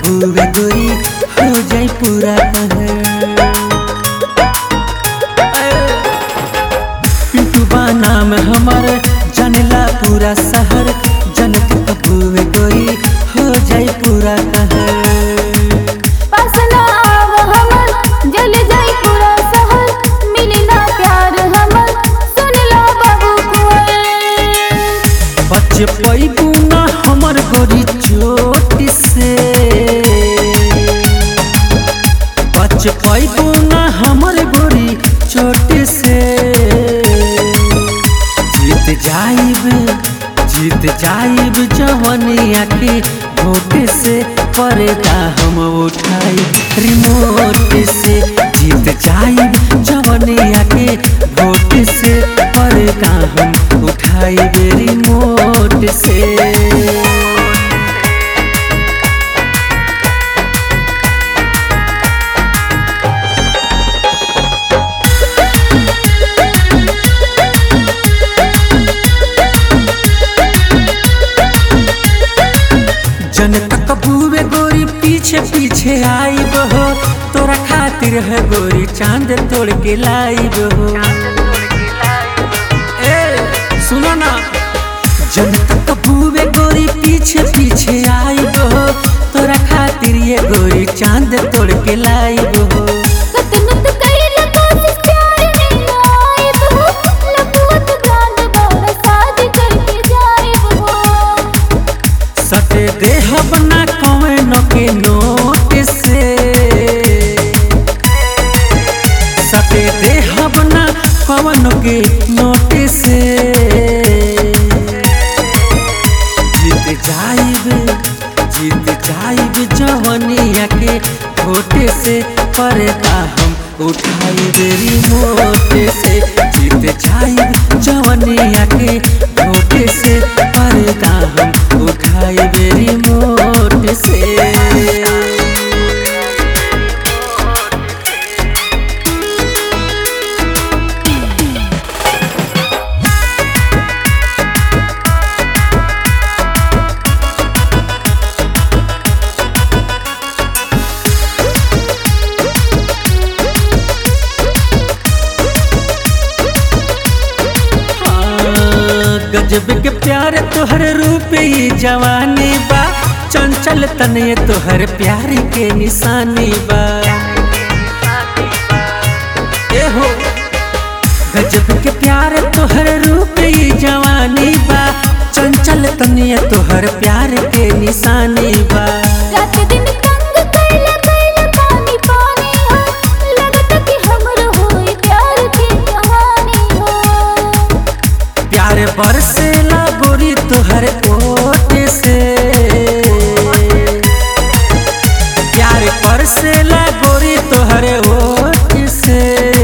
कबूवे गोरी हो जाई पूरा कहर पिंटू बा नाम हमर जनला पूरा शहर जनक कबूवे गोरी हो जाई पूरा कहर पासना आव हमर जल जाई पूरा शहर मिली ना प्यार हमर सुन लो बाबू कुंवर बच पैबू ना हमर गोरी चोट से बच पैबू ना हमर गोरी चोट से जीत जाइब जीत जाइब जवनिया के वोट से पर्दा हम उठाई रिमोट से जीत जाइब जवनिया के वोट से पर्दा हम उठाई रिमोट से जनता कबूवे गोरी पीछे पीछे आई हो तोरा खातिर है गोरी चांद तोड़ के लाई हो ए सुनो ना जनता कबूवे गोरी पीछे पीछे आई हो तोरा खातिर ये गोरी चांद तोड़ के लाई हो कतनुत कइल कोशिश प्यार में ना आइब हो लपुत ब्रांड बड़ा शादी करके जाइब हो सटे देह बना कौन के नोट से सटे देह बना कौन के नोट से जीत जाइब जीत जाइब जवनिया के छोटे से पर्दा हम उठाई देरी मोटे से जीत जाइब जवनिया के छोटे से पर्दा हम उठाई देरी मोटे से हाँ, गजब के प्यार तोहर रूप ही जवानी बा चंचल तने तोहर प्यार के निशानी बा ए हो गजब के प्यार तोहर रूप ही जवानी बा चंचल तने तोहर प्यार के निशानी बा रात दिन तंग कइल कइल पानी पानी हो लगत कि हमर होई प्यार की कहानी हो प्यार बरसेला गोरी तोहर ओट से प्यार बरसेला गोरी तोहर ओट से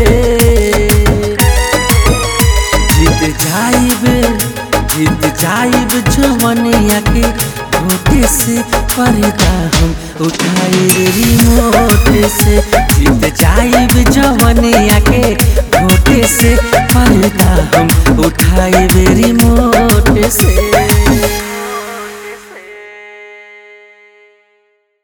जीत जाइब जीत जाइब जवनिया के घोटे से पर्दा हम उठाई रिमोट से जीत जाइब जवनिया के घोटे से पर्दा हम उठाई रिमोट से